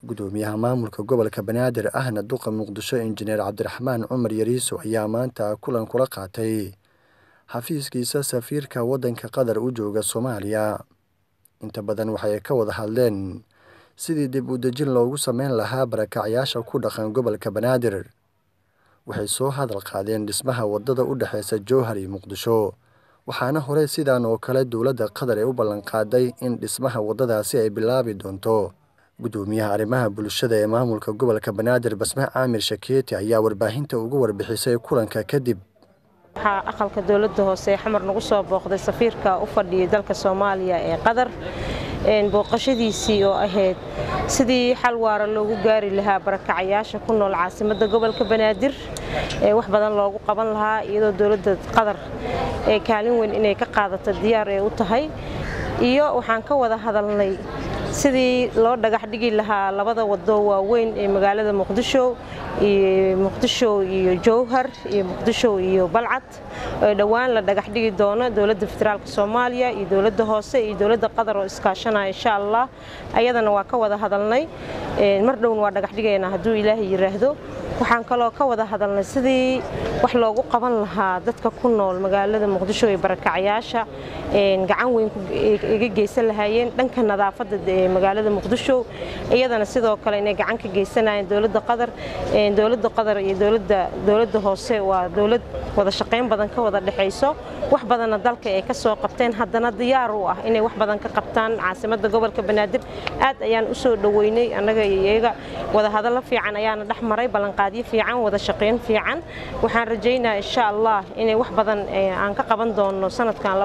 gudoomiyaha maamulka gobolka banaadir ahna duqa muqdisho injineer cabdiraxmaan cumar yariiso ayaa maanta kulan kula qaatay xafiiskiisa safiirka waddanka qatar u jooga soomaaliya inta badan waxay ka wada hadleen sidii dib u dejin loogu sameyn lahaa barakacyaasha ku dhaqan gobolka banaadir waxay soo hadal qaadeen dhismaha waddada u dhexeysa jowhar iyo muqdisho waxaana horey sidan oo kale dowladda qatar ee u ballanqaaday in dhismaha waddadaasi ay bilaabi doonto gudoomiyaha arrimaha bulshada ee maamulka gobolka banaadir basme caamir shakeeti ayaa warbaahinta ugu warbixisay kulanka kadib waxaa aqalka dowladda hoose ee xamar nagu soo booqday safiirka u fadhiyay dalka soomaaliya ee qatar booqashadiisii oo ahayd sidii xal waara loogu gaari lahaa barakacayaasha ku nool caasimadda gobolka banaadir ee wax badan loogu qaban lahaa iyadoo dowladda qatar ee kaalin weyn inay ka qaadato diyaar ee u tahay iyo waxaan ka wada hadalnay sidii loo dhagax dhigi lahaa labada wado waaweyn ee magaalada muqdisho iyo muqdisho iyo jowhar iyo muqdisho iyo balcad oo dhowaan la dhagax dhigi doono dowladda federaalk soomaaliya iyo dowladda hoose iyo dowladda qatar oo iskaashanaya insha allah ayadana waa ka wada hadalnay mar dhowna waa dhagax dhigaynaa hadduu ilaahay yiraahdo waxaan kaloo ka wada hadalnay sidii wax loogu qaban lahaa dadka ku nool magaalada muqdisho ee barakacayaasha gacan weyn iga geysan lahaayeen dhanka nadaafadda ee magaalada muqdisho iyadana sidoo kale inay gacan ka geysanayeen dowladda qatar dowladda qatar iyo dowladda dowladda hoose waa dowlad wada shaqayn badan ka wada dhexayso wax badanna dalka ay ka soo qabteen haddana diyaar u ah inay wax badan ka qabtaan caasimadda gobolka banaadir aad ayaan u soo dhoweynay annaga iyo iyaga wada hadallo fiican ayaana dhex maray ballanqaadyo fiican wada shaqayn fiican waxaan rajaynayaa insha allah inay wax badan aan ka qaban doono sanadkan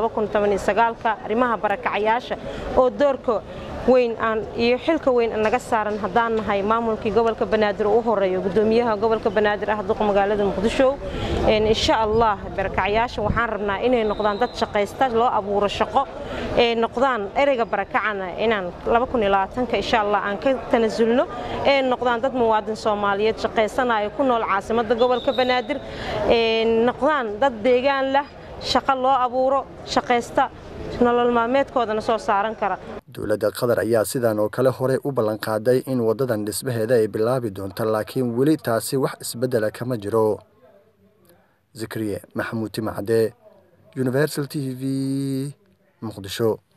ka arrimaha barakacayaasha oo doorka weyn aan iyo xilka weyn naga saaran haddaan nahay maamulkii gobolka banaadir u horeeyo gudoomiyaha gobolka banaadir ah duqa magaalada muqdisho insha allah barakacyaasha waxaan rabnaa inay noqdaan dad shaqaysta loo abuuro shaqo ee noqdaan ereyga barakacana inaan insha allah aan ka tanasulno ee noqdaan dad muwaadin soomaaliyeed shaqaysanayo ku nool caasimada gobolka banaadir noqdaan dad deegaan lah shaqo loo abuuro shaqaysta nolol maalmeedkoodana soo saaran kara dowladda qatar ayaa sidan oo kale horey u ballanqaaday in waddadan dhismaheeda ay bilaabi doonto laakiin weli taasi wax isbeddela kama jiro zikriye maxamuud timacde universal t v muqdisho